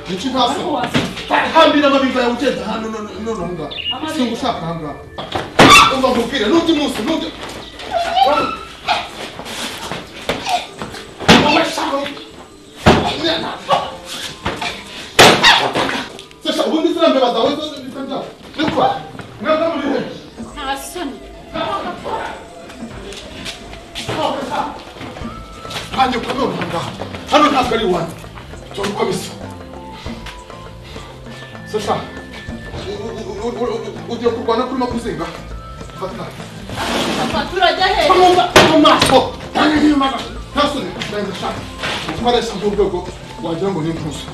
Niki ntasa. Hambira amabingo yawe ugenda hano none none aho ngaho. Singa ushaka aho ngaho. Umva nkubwire n'undi munsi n'undi. Wowe shaka. Sasa ubundi ziriya mbeba zawe zose bisa nkaho. Niko. Mwebwe muri he? nta soni Nanjye ukaba none aha ngaha. Hano ntabwo ari iwanyu. Dore uko bisa. Sasa. Ugiye kurwana kuri makuzinga. Fata. fatura ajya hejuru Vamos lá, vamos lá, pô. Tá nem rima, tá subindo, tá indo Parece um pouco o adrango nem pulso.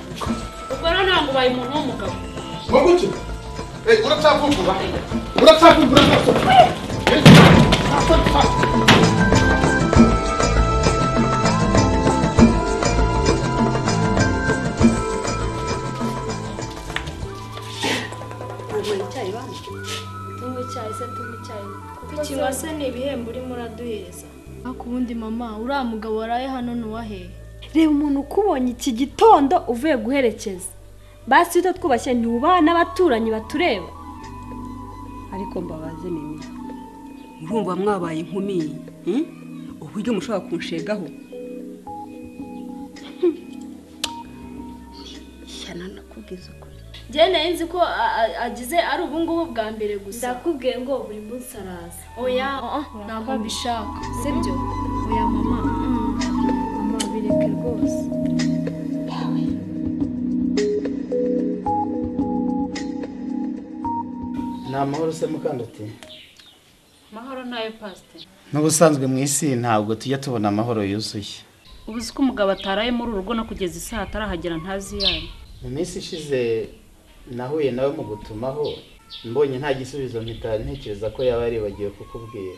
ubwo rero ntabwo ubaye umuntu w'umugabo Vamos lá. Ei, ora tá com pula. Ora tá com pula. ntabwo icyayi bana tunywe icyayi se tunywe icyayi kuko ikinywa se ni ibihembo urimo uraduhereza ariko ubundi mama uriya mugabo waraye hano ntuwahe reba umuntu ukubonye iki gitondo uvuye guherekeza basi iyo utatwubashye ntubaha n'abaturanyi batureba ariko mbabaze nini murumva mwabaye inkumi hmm? uburyo mushobora kunshegaho shyana nakubwiza ukuri njye nari nzi ko a- a- agize ari ubungubu bwa mbere gusa ndakubwiye ngo buri munsi araza oya ntabwo mbishaka sibyo oya mama mm. mama bireke rwose ni amahoro se mukandati amahoro nayo pasiteri n'ubusanzwe mu isi ntabwo tujya tubona amahoro yuzuye ubu uzi ko umugabo ataraye muri uru rugo no kugeza isaha atarahagera ntazi iyo ari mu minsi ishize nahuye nawe mu gutumaho mbonye nta gisubizo mpita ntekereza ko yaba yaribagiwe kukubwira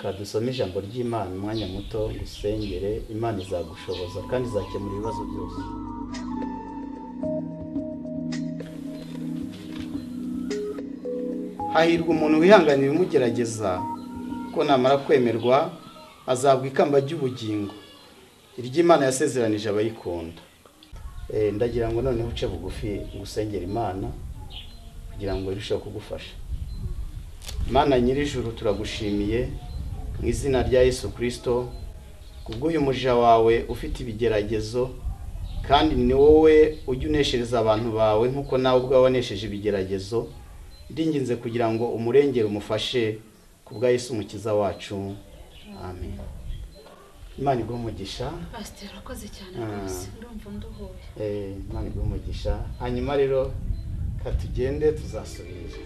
kadusome ijambo ry'imana umwanya muto ngo usengere imana izagushoboza kandi izakemura ibibazo byose hahirwa umuntu wihanganiye umugerageza ko namara kwemerwa azabwa ikamba ry'ubugingo iry'imana yasezeranije abayikunda Eh, ndagira ngo noneho uce bugufi ngusengera imana kugira ngo irusheho kugufasha imana nyir'ijuru turagushimiye mu izina rya yesu kirisito kubw'uyu muja wawe ufite ibigeragezo kandi ni wowe ujya uneshereza abantu bawe nk'uko nawe ubwawe wanesheje ibigeragezo ndinginze kugira ngo umurengere umufashe ku bwa yesu umukiza wacu amen imana iguhe umugisha pasiteri urakoze cyane Ah. rwose ndumva nduhuye Eh, Imana iguhe umugisha hanyuma rero katugende tuzasubira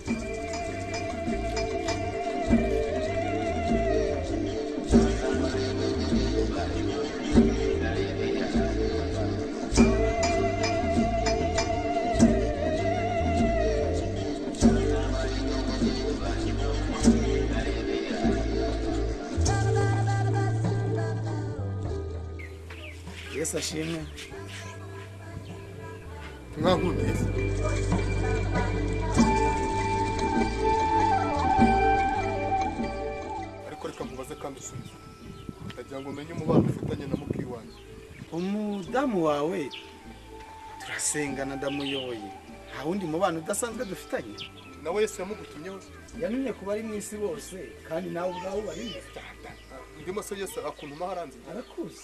yesu ashimwe Mwakundese. Ariko reka nkubaze kandi usubize. Ndagira ngo umenye umubano ufitanye na muki wanjye. umudamu wawe turasengana ndamuyoboye nta wundi mubano udasanzwe dufitanye Nawe Yesu yamugutumyeho. yamenye ku bari mu isi bose kandi nawe ubwawe ubarimo Ndimo se Yesu akuntuma haranze. arakuzi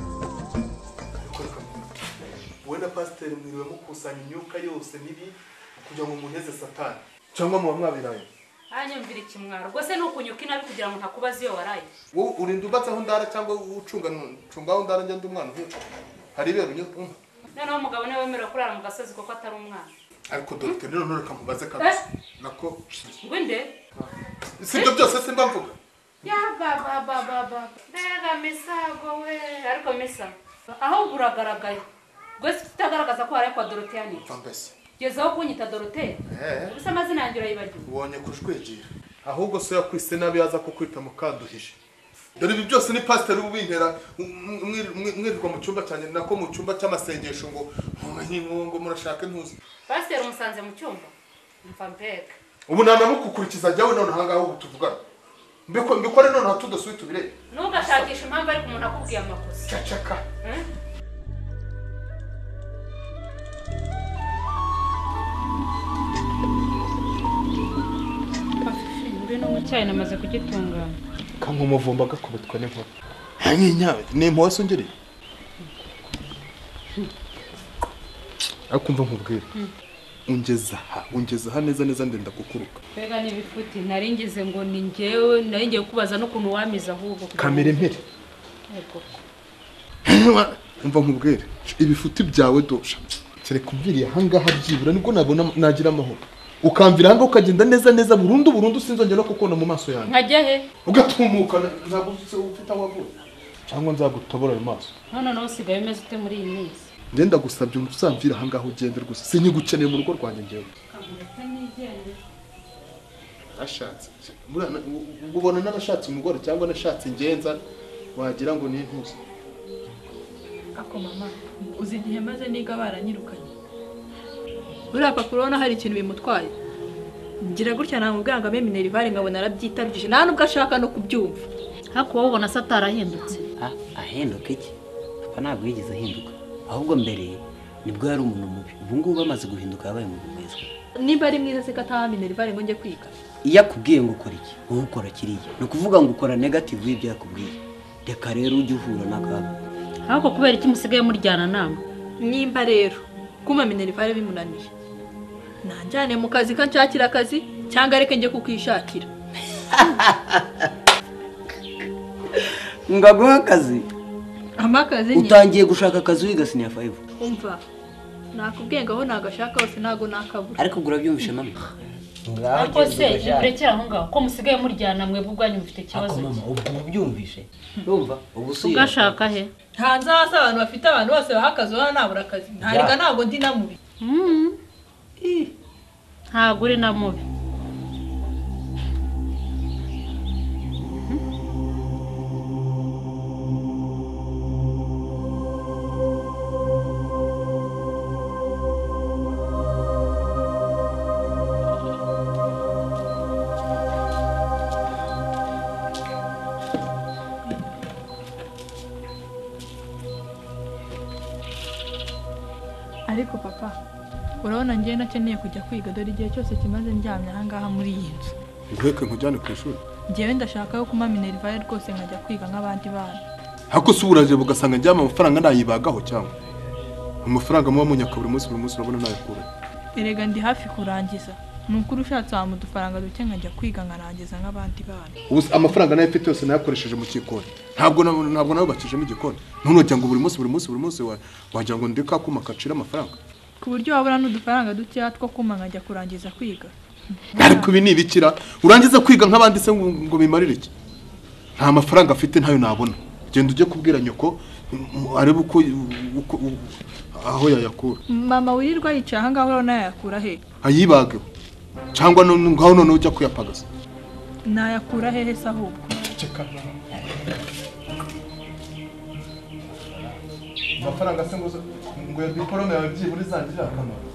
Ariko reka mubwire. Wowe na pasiteri mwiriwe mukusanya imyuka yose mibi kugira ngo muheze satani. Cyangwa muba mwabiraye. hanyumvira ikimwaro rwose ni ukunyuka inabi kugira ngo ntakubaze iyo waraye wowe urinda ubatse aho ndara cyangwa ucunga ucunga aho ndara njya umwana uvuka hari ibera unyuze umva noneho umugabo niwe wemerewe kurara mu gasozi kuko atari umwana ariko dogiteri rero ntureka mubaze kabisa nako ngo nde si ibyo byose simba mvuga yabababababa mbega misago we ariko misa ahubwo uragaragaye rwose utagaragaza ko waraye kwa doroteya neza mbese gezaho kunyita doroteya eee gusa amazina yanjye urayibagiwe ubonye kujwigira ahubwo so yakwise nabi yaza kukwita mukaduhije dore ibi byose ni pasiteri w'intera mwirirwa mu cyumba cyane nako mu cyumba cy'amasengesho ngo ngo murashake ntuzi pasiteri umusanze mu cyumba mva mbega ubu nanamukukurikiza jyawe none ahangaha aho tuvugana Mbiko- mbikore noneho tudasuye tubirebe ntugashakishe impamvu ariko umuntu akubwiye amakosa cacaka ngwino mu cyayi namaze kugitunganya kanywa umuvumba agakubitwa n'inkuru nk'inyange ni impuhwe se ungereye ariko umva nkubwire ungeza aha ungeza aha neza neza ndenda kukuruka mbega n'ibifuti nari ngize ngo ni njyewe nari ngiye kubaza n'ukuntu wamize ahubwo kugira ngo- kamera impere Yego. umva nkubwire ibifuti byawe dosha kereka umviriye ahangaha byibura nibwo nabona nagira amahoro ukamvira ahangaha ukagenda neza neza burundu burundu sinzongera no kukubona mu maso yanjye nkajya he ugatumuka ntabwo ufite aho wavuye cyangwa nzagutobora ayo maso none nawe usigaye umeze ute muri iyi minsi ngenda gusabye uzamvira ahangaha ugende rwose sinyigukeneye mu rugo rwanjye ngewe ashatse buriya na- u- u- ubona n'abashatse umugore cyangwa nashatse ingenza wagira ngo ni intuzi ako mama uzi igihe maze niga baranyirukanye buriya papa urabona hari ikintu bimutwaye ngira gutya namubwira ngo ame minerivare nkabona arabyitarukije nta n'ubwo ashaka no kubyumva haku wowe ubona se atarahindutse Ah, ahinduka iki papa ntabwo yigeze ahinduka ahubwo mbere nibwo yari umuntu mubi ubu ngubu amaze guhinduka yabaye umuntu mwiza niba ari mwiza se ko ataha minerivare ngo njye kwiga iyo akubwiye ngo ukora iki wowe ukora kiriya ni ukuvuga ngo ukora negative y'ibyo yakubwiye reka rero ujye uhura n'akaga ahubwo kubera iki musigaye muryana nama nimba rero kuma minerivare bimunaniye nanjyane mu kazi ko nshakira akazi cyangwa areke njye kukwishakira ngaguha akazi amakazi nyine utangiye gushaka akazi wiga siniya fayive umva nakubwiye ngo aho nagashaka hose ntago nakabura ariko gura byumvishe mama ariko se nimurekere aho ngaho ko musigaye muryana mwebwe ubwanyu mufite ikibazo ako mama ubwo ubyumvishe urumva ubu usuye ugashaka he hanze hasi abantu bafite abantu bose baha akazi ubona nabura akazi ntarega ntabwo ndi na mubi Mm. ntabwo uri na mubi ariko papa urabona njyewe nakeneye kujya kwiga dore igihe cyose kimaze ndyamye ahangaha muri iyi nzu nguheke nkujyane ku ishuri njyewe ndashaka yo kuma minerivare rwose nkajya kwiga nk'abandi bana ariko se uburaje bugasanga njyama amafaranga nayibagaho cyangwa amafaranga muba munyaka buri munsi buri munsi urabona nayakura erega ndi hafi kurangiza ni ukuri ushatse wampa udufaranga duke nkajya kwiga nkarangiza nk'abandi bana ubu se amafaranga nayo mfite yose nayakoresheje mu gikoni ntabwo na- ntabwo nayubakijemo igikoni ntunojya ngo buri munsi buri munsi buri munsi wa- wagira ngo ndi kakuma kacira amafaranga ku buryo wabura n'udufaranga dukeya two kuma nkajya kurangiza kwiga ariko ibi ni ibikira urangiza kwiga nk'abandi se ngo ngo bimarire iki nta mafaranga afite ntayo nabona genda ujye kubwira nyoko m- m- arebe uko uko- u- aho yayakura mama wirirwa yicaye ahangaha urabona yayakura he ayibageho cyangwa no- ngaho noneho ujya kuyapagasa nayakura hehe se ahubwo amafaranga se ngo uze- ngo iyo diporome yawe byibura izangirire akamaro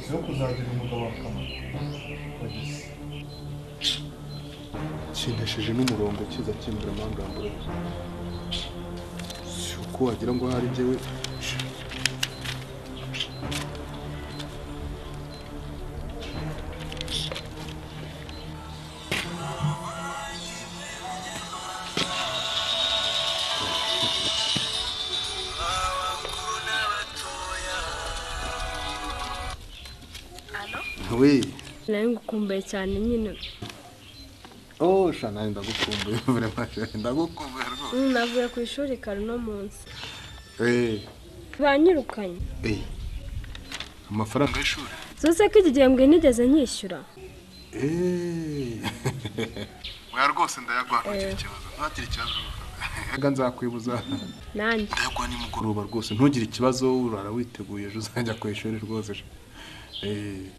si yo kuzagira umugabo wawe akamaro Wageze. kintesheje n'umurongo kiza kimbura amangambure si uko wagira ngo hari njyewe we nawe ngukumbuye cyane nyine oh sha nawe ndagukumbuye vraiment chérie, ndagukumbuye rwose Mm, navuye ku ishuri kare uno munsi Eh, banyirukanye eh. amafaranga y'ishuri zose ko iki gihembwe nigeze nyishyura Eh. Oya rwose ndayagwa ntukiri ikibazo ntakiri ikibazo rwose. nzakwibuza nanjye ndayagwa nimugoroba rwose ntugire ikibazo urara witeguye ejo uzajya ku ishuri rwose Eh,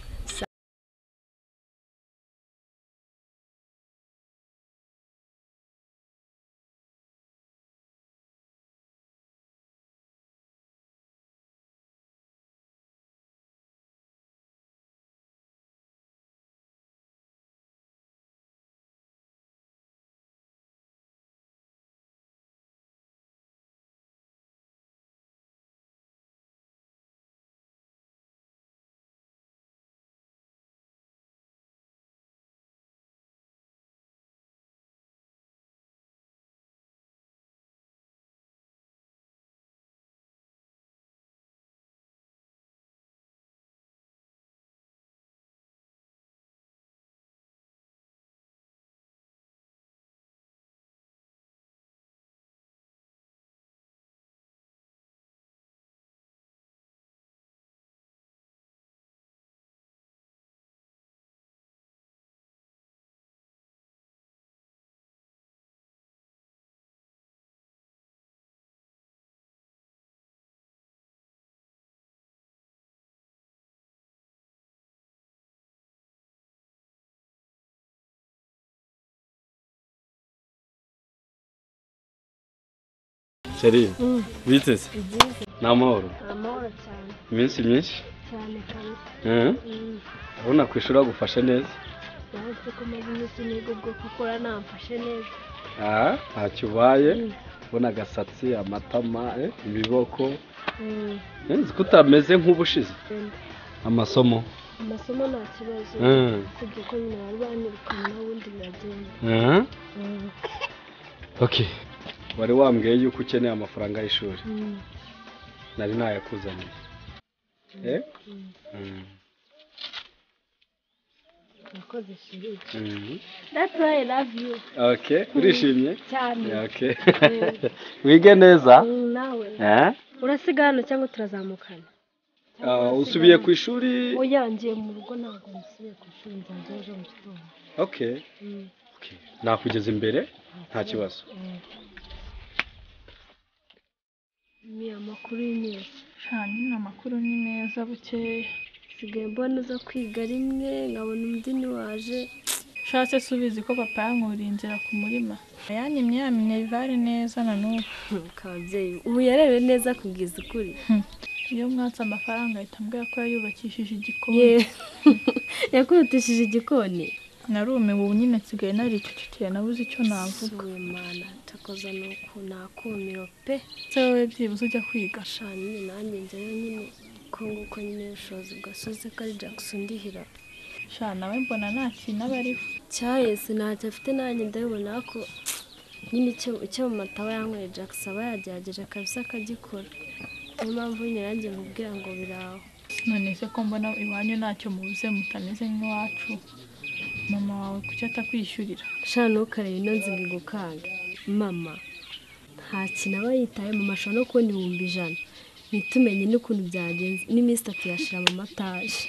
Charine, biteze ni amahoro amahoro cyane iminsi myinshi cyane kabisa Mhm. Mm. urabona ku ishuri bagufashe neza urabona ko maze iminsi niga ubwoko ukora namfashe neza aha ntacyo ubaye ubona agasatsi amatama eh, ibiboko Mm. Eh, nzi ko utameze nk'ubushize Wenda. amasomo amasomo nta kibazo Mm. usibye ko nyina bari banirukanye n'ubundi biragenda Mhm. Mm. okay wari wambwiye yuko ukeneye amafaranga y'ishuri Mm. nari nayakuzaniye eh? Mhm. Murakoze shiri. Mhm. That's why I love you. okay urishimye Cyane. okay wige neza Mm, Nawe. Eh? Urasiga hano cyangwa turazamukana? Ah, usubiye ku ishuri Oya ngiye mu rugo ntabwo nsubiye ku ishuri nzajya ejo mu gitondo. okay Mm. nakugeza imbere nta kibazo Mm. Ni amakuru y'imyese. cyane ni amakuru ni meza bukeye Nsigaye mbona uza kwiga rimwe nkabona undi ntiwaje. nshatse subizi ko papa yankuriye inzira ku murima yanyimye ya minerivare neza na n'ubu Kabyeyi ubu yarewe neza kubwiza ukuri. iyo mwatse amafaranga ahita ambwira ko yayubakishije igikoni Ye. Yakubitishije igikoni. narumiwe ubu nyine nsigaye naricecekeye nabuze icyo navuga Uyu mwana takoza ni uku nakumiro pe. se wowe byibuze ujya kwiga Shani nanjye njyayo nyine ko nguko nyine ubushobozi bwasoze ko ari Jackson ndihira. sha nawe mbona nta kintu aba ariho cyahese ntacyo afite nanjye ndabibona ko nyine icyo icyo mu mataba yanyweye Jackson aba yagerageje kabisa akagikora niyo mpamvu nyine yanjye mubwira ngo biraho none se ko mbona iwanyu ntacyo mubuze mutameze nk'iwacu mama wawe kuki atakwishyurira shana ntukarebe ino nzi ngo igukanga mama nta kintu aba yitaye mu mashusho no kubona ibihumbi ijana ntitumenye n'ukuntu byagenze n'iminsi itatu yashira mu mataje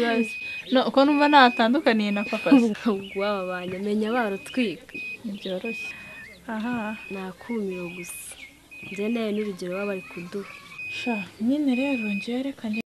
Yes. No, uko numva natandukaniye na papa se ubwo aba banjye amenya barutwika ntibyoroshye aha nakumiro gusa njye nawe n'urugero baba bari kuduha sha nyine rero njyewe reka njye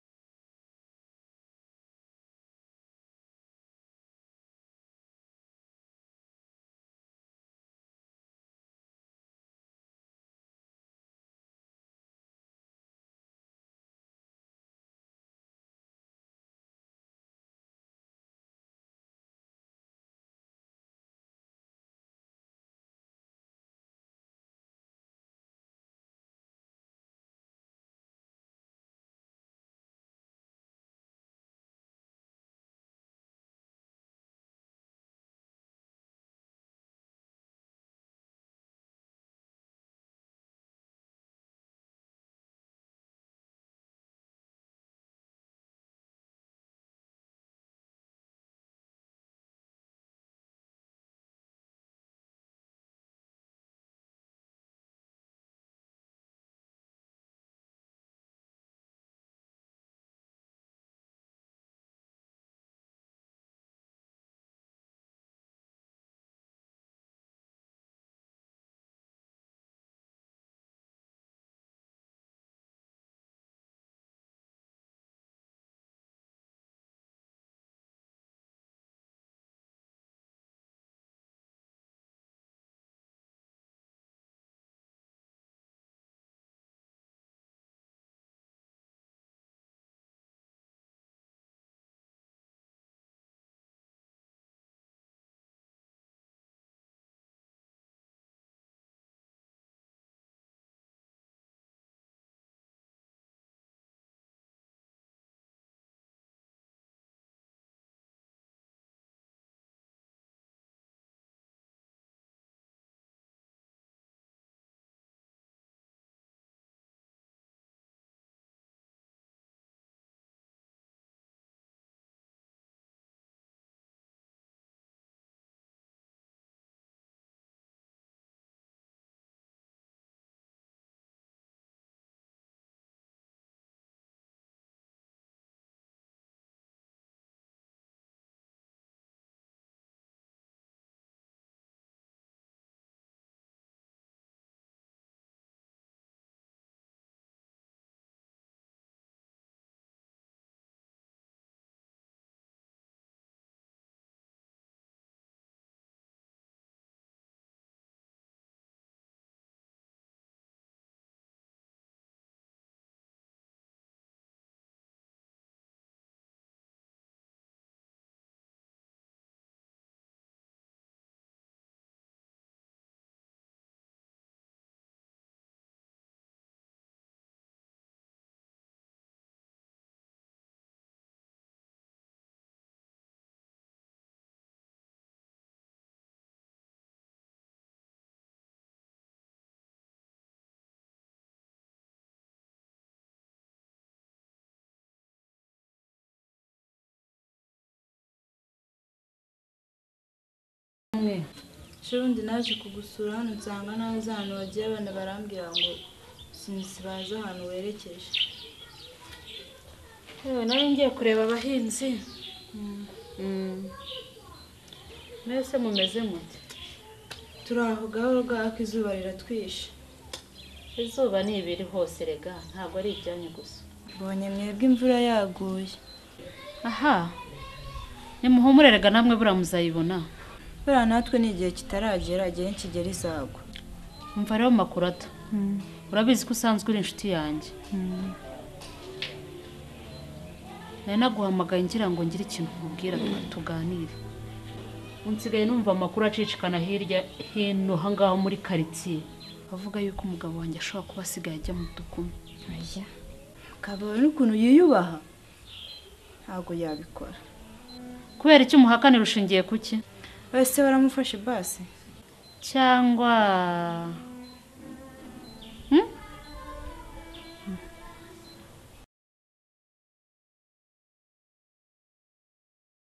ubundi naje kugusura hano nsanga nahoze ahantu wagiye abana barambwira ngo sinzi bazi ahantu werekeje yewe nari ngiye kureba abahinzi Mwese mumeze mute turi aho gahoro gahoro ko izuba riratwishe izuba ni ibiri hose rega ntabwo ari ibyanyu gusa mbonye mwebwe imvura yaguye aha nimuhumure rega namwe buriya muzayibona buriya natwe ni igihe kitaragera igihe nikigera izagwa mva rero makurata urabizi ko usanzwe uri inshuti yanjye nari naguhamagaye ngira ngo ngire ikintu nkubwira tuganire unsigaye numva amakuru acicikana hirya hino aha ngaho muri karitsiye avuga yuko umugabo wanjye ashobora kuba asigaye ajya mu dukumi ukabona n'ukuntu yiyubaha ntabwo yabikora kubera icyo umuhakanira ushingiye ku ki wese baramufashe basi cyangwa